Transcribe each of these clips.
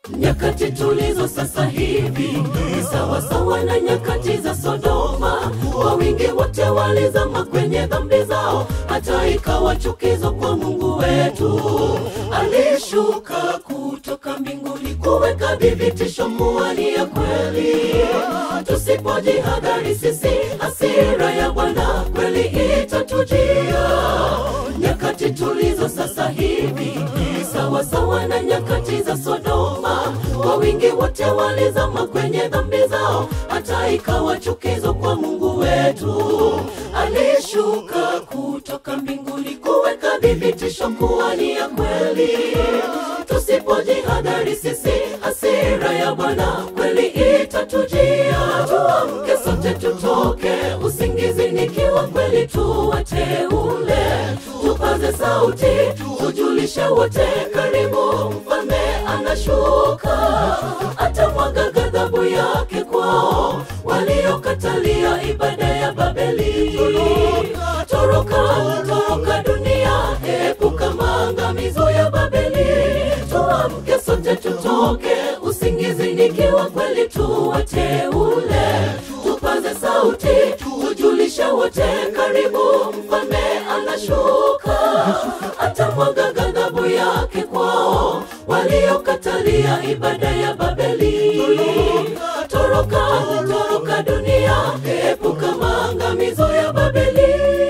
Nyakati tulizo sasa hivi ni sawa sawa na nyakati za Sodoma. Kwa wingi wote walizama kwenye dhambi zao, hata ikawa chukizo kwa Mungu wetu. Alishuka kutoka mbinguni kuweka dhibitisho kuwa ni ya kweli. Tusipojihadhari sisi, hasira ya Bwana kweli itatujia. Nyakati tulizo sasa hivi ni sawa sawa na nyakati za Sodoma. Kwa wingi wote walizama kwenye dhambi zao, hata ikawa chukizo kwa Mungu wetu. Alishuka kutoka mbinguni kuweka dhibitisho kuwa ni ya kweli. Tusipojihadhari sisi, hasira ya Bwana kweli itatujia. Tuamke sote, tutoke usingizini, ikiwa kweli tuwateule, tupaze sauti, tujulishe wote, karibu mfalme anashuka, atamwaga ghadhabu yake kwao waliokatalia ibada ya Babeli. Toroka, toroka dunia, epuka maangamizo ya Babeli. Tuamke sote, tutoke usingizini, ikiwa kweli tuwateule, tupaze sauti, tujulishe wote, karibu mfalme anashuka, atamwaga ghadhabu yake kwao waliokatalia ibada ya Babeli. Toroka, toroka dunia, epuka maangamizo ya Babeli.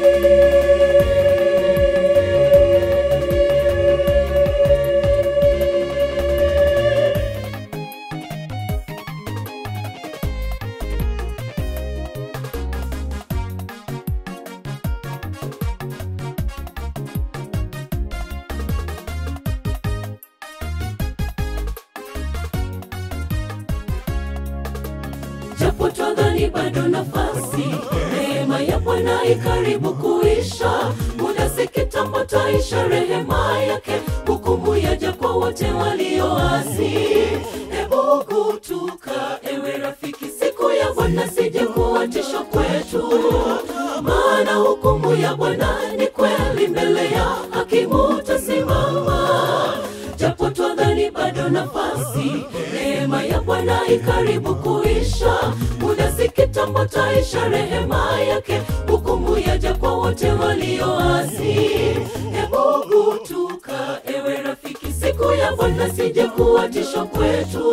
japo twadhani bado nafasi, neema ya Bwana ikaribu kuisha. Muda si kitambo, taisha rehema yake, hukumu yaja kwa wote walioasi. Hebu kutuka, ewe rafiki, siku ya Bwana sije kuwa tisho kwetu, maana hukumu ya Bwana ni kweli, mbele ya hakimu tasimama japo twadhani bado nafasi, neema ya Bwana ikaribu kuisha. Muda si kitambo, taisha rehema yake, hukumu yaja kwa wote walioasi. Hebu kutuka, ewe rafiki, siku ya Bwana sije kuwa tisho kwetu,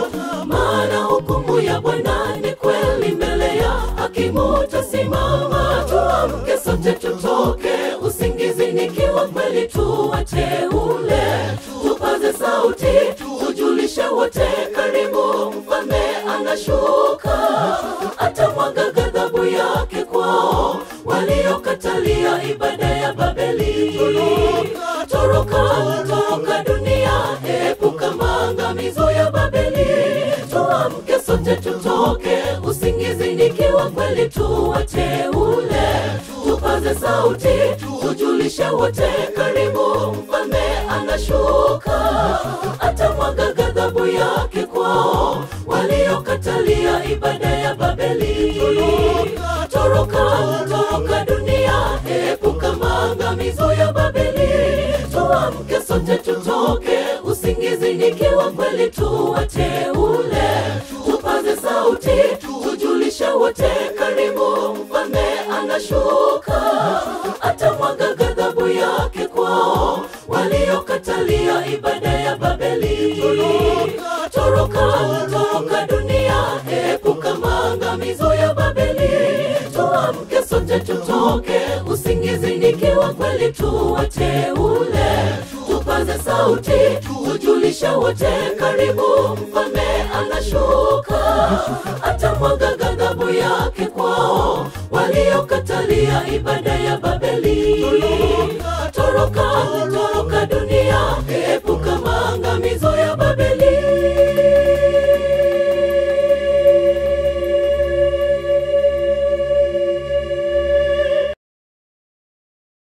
maana hukumu ya Bwana ni kweli, mbele ya hakimu tasimama. Tuamke sote, tutoke usingizini, ikiwa kweli tuwateule tupaze sauti, tujulishe wote, karibu mfalme anashuka, atamwaga ghadhabu yake kwao waliokatalia ibada ya Babeli. Toroka, toroka dunia, epuka maangamizo ya Babeli. Tuamke sote, tutoke usingizini, ikiwa kweli tuwateule, tupaze sauti, tujulishe wote, karibu mfalme anashuka, atamwaga ghadhabu yake kwao waliokatalia ibada ya Babeli. Toroka, toroka dunia, epuka maangamizo ya Babeli. Tuamke sote, tutoke usingizini, ikiwa kweli tuwateule, tupaze sauti, tujulishe wote, karibu mfalme anashuka, atamwaga ghadhabu yake kwao waliokatalia ibada ya Babeli. Toroka, toroka dunia, epuka maangamizo ya Babeli. Tuamke sote, tutoke usingizini, ikiwa kweli tuwateule, tupaze sauti, tujulishe wote, karibu mfalme anashuka, atamwaga ghadhabu yake kwao waliokatalia ibada ya Babeli.